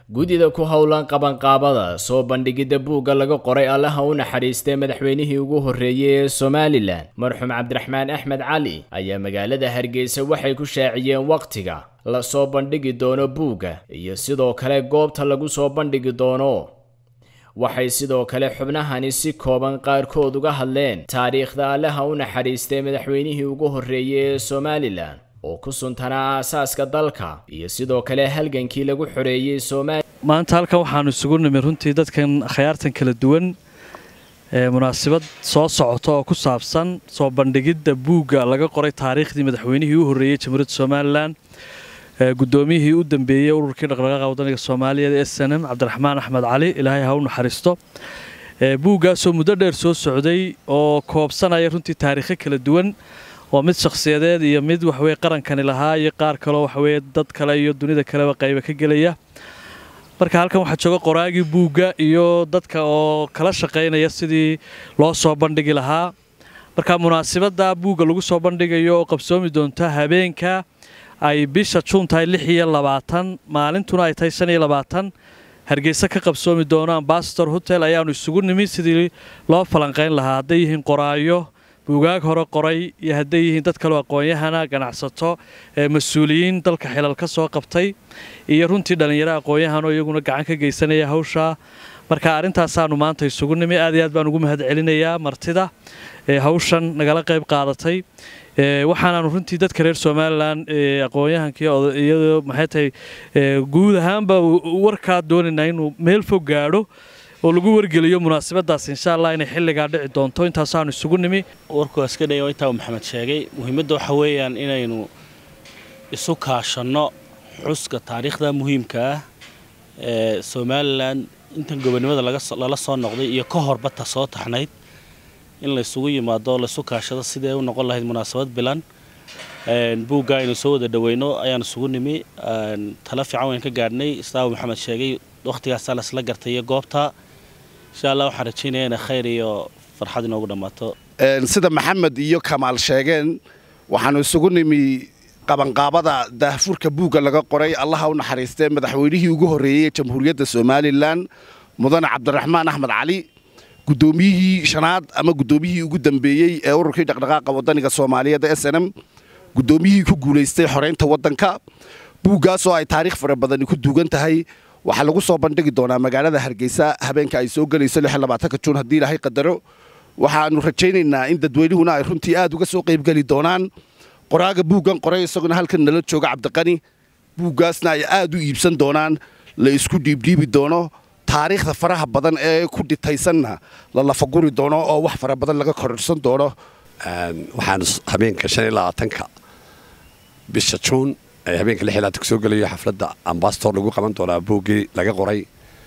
guddida ku howlan qabanqaabada soo bandhigidda buugga laga qoray allaha u naxariistay madaxweynihii ugu horreeyey ee somalilan marxuum cabdiraxmaan axmed cali ayaa magaalada hargeysa waxay ku shaaciyeen wakhtiga la soo bandhigi doono buugga iyo sidoo kale goobta lagu soo bandhigi doono waxay sidoo kale xubnahani si kooban qaarkood uga hadleen taariikhda allaha u naxariistay madaxweynihii ugu horreeyey ee somalilan oo ku suntanaa aasaaska dalka iyo sidoo kale halgankii lagu xoreeyey somalia maanta halkan waxaanu isugu nimi runtii dadkan khayaartan kala duwan ee munaasabad soo socota oo ku saabsan soo bandhigidda buugga laga qoray taariikhdii madaxweynihii u horreeyey jamhuuriyadda somalilan guddoomiyihii u dambeeyey ururkii dhaqdhaqaaqa wadaniga soomaaliyeed ee snm cabdiraxmaan axmed cali ilaahay ha u naxariisto buuggaasoo muddo dheer soo socday oo koobsanaya runtii taariikho kala duwan oo mid shakhsiyadeed iyo mid waxweye qarankani lahaa iyo qaar kaleo waxaweye dad kale iyo dunida kaleba qayba ka gelaya marka halkan waxaa jooga qoraagii buugga iyo dadka oo kala shaqaynaya sidii loo soo bandhigi lahaa marka munaasabadda buugga lagu soo bandhigayo oo qabsoomi doonta habeenka ay bisha juun tahay lix iyo labaatan maalintuna ay tahay shan iyo labaatan hargeysa ka qabsoomi doono ambasador hotel ayaanu isugu nimi sidii loo falanqayn lahaa hadday yihiin qoraayo buugaag hore qoray iyo hadday yihiin dad kaleo aqoon-yahana ganacsato mas-uuliyiin dalka xilal ka soo qabtay iyo runtii dhallinyaro aqoon-yahanoo iyaguna gacan ka geysanaya hawshaa marka arrintaasaanu maanta isugu nimi aad iyo aad baan ugu mahad celinayaa martida hawshan nagala qayb qaadatay waxaanaanu runtii dadka reer somalilan aqoon-yahankiiyado maxay tahay guud ahaanba warkaa doonaynaa inuu meel fog gaadho oo lagu wargeliyo munaasabadaas insha allah inay xilligaa dhici doonto intaasaanu isugu nimi warkuwaas ka dhaya intaa uu maxamed sheegay muhiimadda waxa weeyaan inaynu isu kaashanno xuska taariikhda muhiimka ah ee somalilan intan gobonimada lala soo noqday iyo ka horbata soo taxnayd in laysugu yimaado laysu kaashado sidee u noqon lahayd munaasabad bilan buugga aynu soo wada dhaweyno ayaan isugu nimi tala fiican wayn ka gaadhnay islaamu maxamed sheegay wakhtigaasaa laisla gartay iyo goobta insha allah waxaan rajaynaya inay khayr iyo farxad inoogu dhammaato sida maxamed iyo kamaal sheegeen waxaanu isugu nimi qabanqaabada daahfurka buugga laga qoray allaha u naxariistee madaxweynihii ugu horreeyey ee jamhuuriyadda somalilan mudane cabdiraxmaan axmed cali guddoomiyihii shanaad ama guddoomiyihii ugu dambeeyey ee ururkii dhaqdhaqaaqa wadaniga soomaaliyeed s n m guddoomiyihii ku guulaystay xoraynta waddanka buuggaasoo ay taariikh fara badani ku duugan tahay waxaa lagu soo bandhigi doonaa magaalada hargeysa habeenka ay soo gelayso juun haddii ilaahay qadaro waxaanu rajaynaynaa in dadweynuhuna ay runtii aad uga soo qaybgeli doonaan qoraaga buuggan qoray isaguna halkan nala jooga cabdiqani buuggaasna ay aad u iibsan doonaan la isku dhiibdhiibi doono taariikhda faraha badan ee ku dhitaysanna la lafaguri doono oo wax fara badan laga kororsan doono waxaan habeenka ka bisha juun ee habeenka ka soo gelayo xafladda ambasador lagu qaban doonaa buuggii laga qoray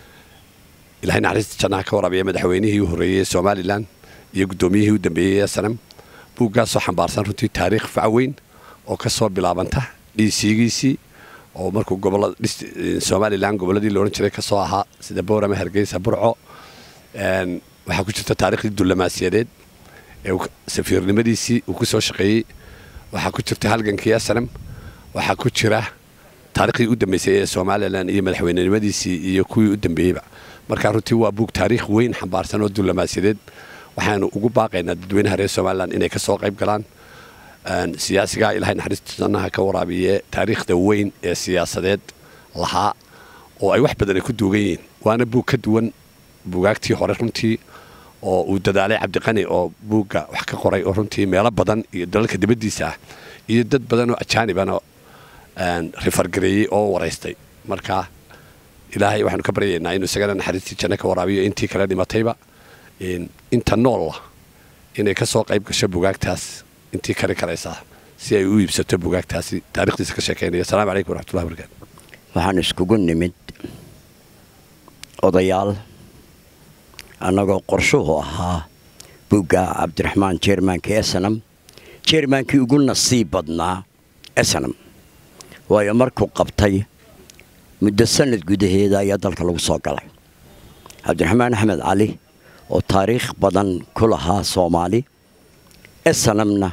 ilahay naxariista jannaha ka waraabiya madaxweynihii u horreeyey somalilan iyo guddoomiyihii u dambeeyey snam buuggaasoo xambaarsan runtii taariikh facweyn oo ka soo bilaabanta dhiisiigiisii oo markuu somalilan gobolladii laodhan jiray ka soo ahaa sida boorama hargeysa burco waxaa ku jirta taarikhdii dullamaasiyadeed ee safiirnimadiisii uu ku soo shaqeeyey waxaa ku jirta halgankii snam waxaa ku jira taarikhdii u dambeysay ee somalilan iyo madaxweynenimadiisii iyo kuwii u dambeeyeyba markaa runtii waa buug taariikh weyn xambaarsan oo dullamaasiyadeed waxaanu ugu baaqaynaa dadweynaha reer somalilan inay ka soo qayb galaan siyaasigaa ilahay naxariista jannaha ka waraabiye taariikhda weyn ee siyaasadeed lahaa oo ay wax badan ay ku duugan yihiin waana buug ka duwan buugaagtii hore runtii oo uu dadaalay cabdiqani oo buugga wax ka qoray oo runtii meelo badan iyo dalalka dibaddiisa ah iyo dad badan oo ajaanibana rifargareeyey oo waraystay marka ilaahay waxaanu ka baryaynaa inuu isagana naxariistii janno ka waraabiyo intii kale dhimatayba inta noolla inay ka soo qayb gasho bugaagtaas intii kari karaysaa si ay u iibsato bugaagtaasi taarikhdiisa ka sheekaynaya asalamu calaykum waraxmatullahi barakaatu waxaan iskugu nimid odayaal annagoo qorshuhu ahaa buugga cabdiraxmaan jeermaanka esanam jeermaankii ugu nasiib badnaa esanam waayo markuu qabtay muddo sanad gudaheeda ayaa dalka lagu soo galay cabdiraxmaan axmed cali oo taariikh badan ku lahaa soomaali esanamna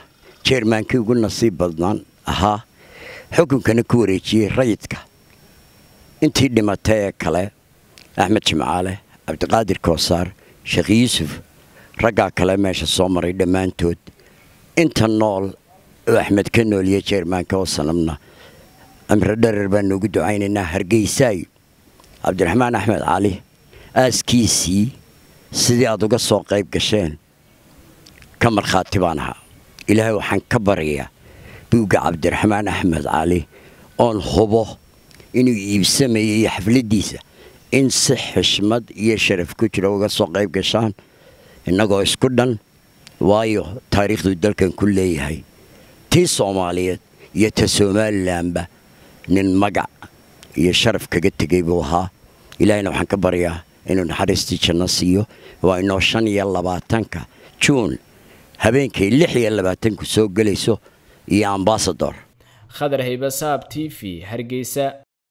jeermaankii ugu nasiib badnaan ahaa xukunkana ku wareejiyey rayidka intii dhimatay ee kale axmed jimcaale cabdiqaadir koosaar sheekh yuusuf raggaa kale meesha soo maray dhammaantood inta nool oo axmed ka nooliye jeermaanka oo sanamna amre dharer baan noogu ducaynaynaa hargeysaay cabdiraxmaan axmed cali aaskiisii sidii aad uga soo qayb gasheen ka markhaati baan ahaa ilaahay waxaan ka baryayaa buugga cabdiraxmaan axmed cali oon hubo inuu iibsamayay xafladdiisa in si xishmad iyo sharaf ku jira uga soo qayb gashaan innagoo isku dhan waayo taariikhduu dalkan ku leeyahay tii soomaaliyeed iyo ta somalilanba nin magac iyo sharaf kaga tegay buu ahaa ilaahayna waxaan ka baryaa inuu naxariistii janno siiyo waa inoo shan iyo labaatanka juun habeenkay lix iyo labaatanku soo gelayso iyo ambasador khadar haybasaab t v hargeysa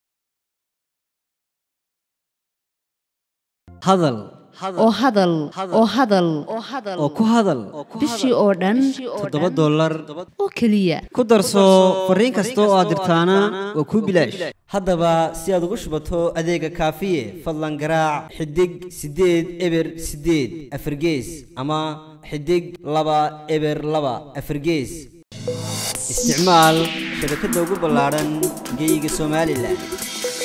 hadal oo hadal oo hadal oo ku hadal bishii oo dhan toddoba dollar oo keliya ku darso fariin kasta oo aad dirtaana waa kuu bilaash haddaba si aad ugu shubato adeega kaafiye fadlan garaac xidig siddeed eber siddeed afargees ama xidig laba eber laba afargees isticmaal shabakadda ugu ballaadhan geyga somalilan